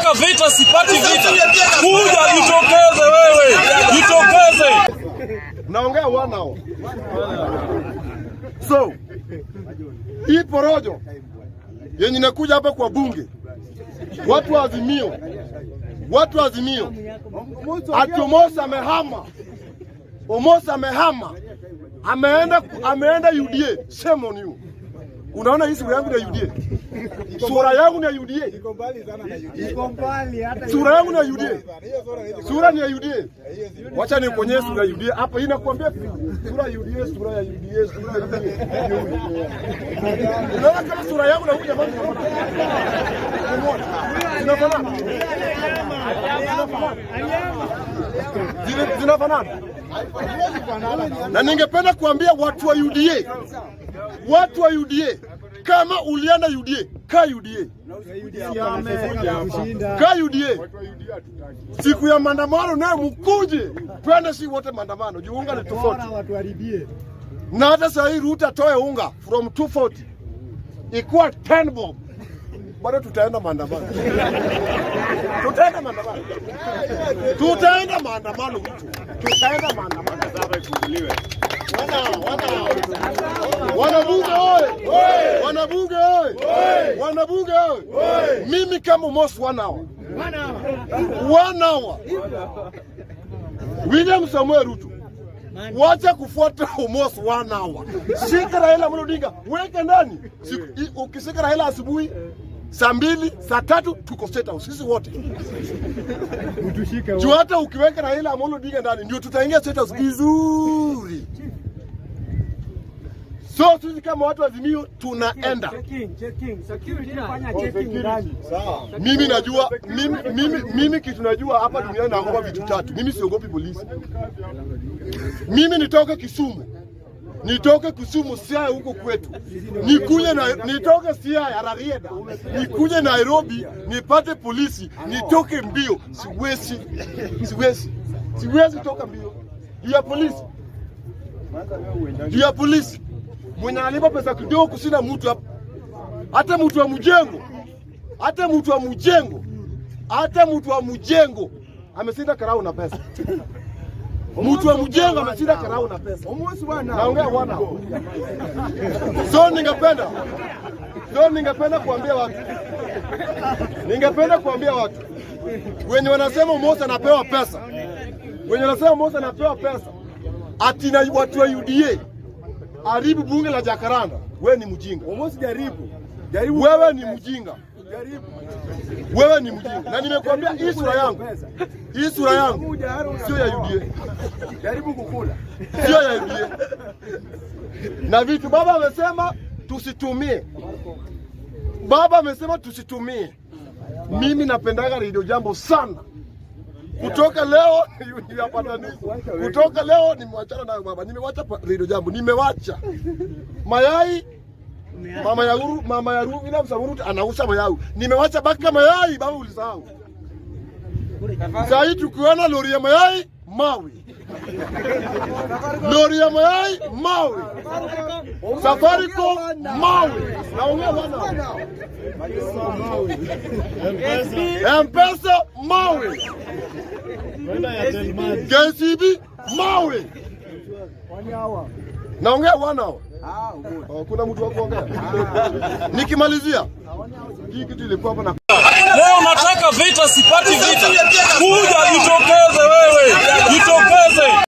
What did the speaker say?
nataka vita, sipati vita. Kuja jitokeze wewe, jitokeze. naongea wanao. So hii porojo yenye inakuja hapa kwa bunge, watu wa Azimio, watu wa Azimio, ati Omosi amehama, Omosi amehama, ameenda ameenda UDA. Shame on you. Unaona hii sura yangu ni ya UDA, sura yangu ni ya UDA, sura yangu ni ya UDA, sura ni ya UDA. Wacha nikuonyeshe sura ya UDA hapa, hii nakwambia sura ya UDA, sura ya UDA, sura ya UDA. Unaona kama sura yangu na huyu jamaa zinafanana, Zina- zinafanana. Na ningependa kuambia watu wa UDA, watu wa UDA, kama ulienda UDA, kaa UDA, kaa UDA. Siku ya maandamano naye mkuje, twende si wote maandamano, juu unga ni tofauti. Na hata saa hii Ruto atoe unga from 240 ikuwa 10 bob, bado tutaenda maandamano, tutaenda maandamano, tutaenda maandamano, mtu tutaenda maandamano. Wana wana wanabunge oye, wanabunge oye, wanabunge oye, mimi kama Omosi wanawa wanawa William Samuel Ruto wacha kufuata Omosi wanawa, shika Raila Amolo Odinga weke ndani. Siku- i- Ukishika Raila asubuhi saa mbili saa tatu tuko State House sisi wote juu hata ukiweka Raila Amolo Odinga ndani ndio tutaingia State House vizuri. So sisi kama watu wa Azimio tunaenda mimi najua mimi, mimi, mimi kitu najua hapa duniani naogopa vitu tatu. Mimi siogopi polisi. Mimi nitoke Kisumu, nitoke Kisumu Siaya huko kwetu, nikuje na nitoke Siaya Rarieda, nikuje Nairobi nipate polisi, nitoke mbio. Siwezi, siwezi, siwezi toka mbio juu ya polisi, juu ya polisi mwenye analipa pesa kidogo kusina mtu hapa, hata mtu wa mjengo hata mtu wa mjengo, hata mtu wa mjengo amesinda karau na pesa. Mtu wa mjengo amesinda karau na pesa. Naongea wana. So ningependa so ningependa kuambia watu, ningependa kuambia watu wenye wanasema Omosi anapewa pesa, wenye wanasema Omosi anapewa pesa ati na watu wa UDA haribu bunge la Jakaranda, wewe ni mjinga. Omosi jaribu. Jaribu. Wewe ni mjinga. Jaribu. wewe ni mjinga, na nimekuambia hii sura yangu, hii sura yangu sio ya UDA, Jaribu kukula. sio ya UDA. Na vitu baba amesema tusitumie, baba amesema tusitumie. Mimi napendaga Radio Jambo sana. Kutoka leo yapatanisha. Kutoka leo nimewachana nayo baba, nimewacha pa- Radio Jambo, nimewacha mayai Mama ya Uru, mama ya Uru, William Samoei Ruto anauza mayai. Nimewacha baki ya mayai, baba ulisahau. Sasa hii tukiona lori ya mayai mawe. Lori ya mayai mawe. Safaricom mawe. Naongea bwana. M-Pesa mawe. KCB mawe. Naongea bwana. Ah, good. Oh, kuna mtu wa kuongea? Nikimalizia hii kitu ilikuwa hapa na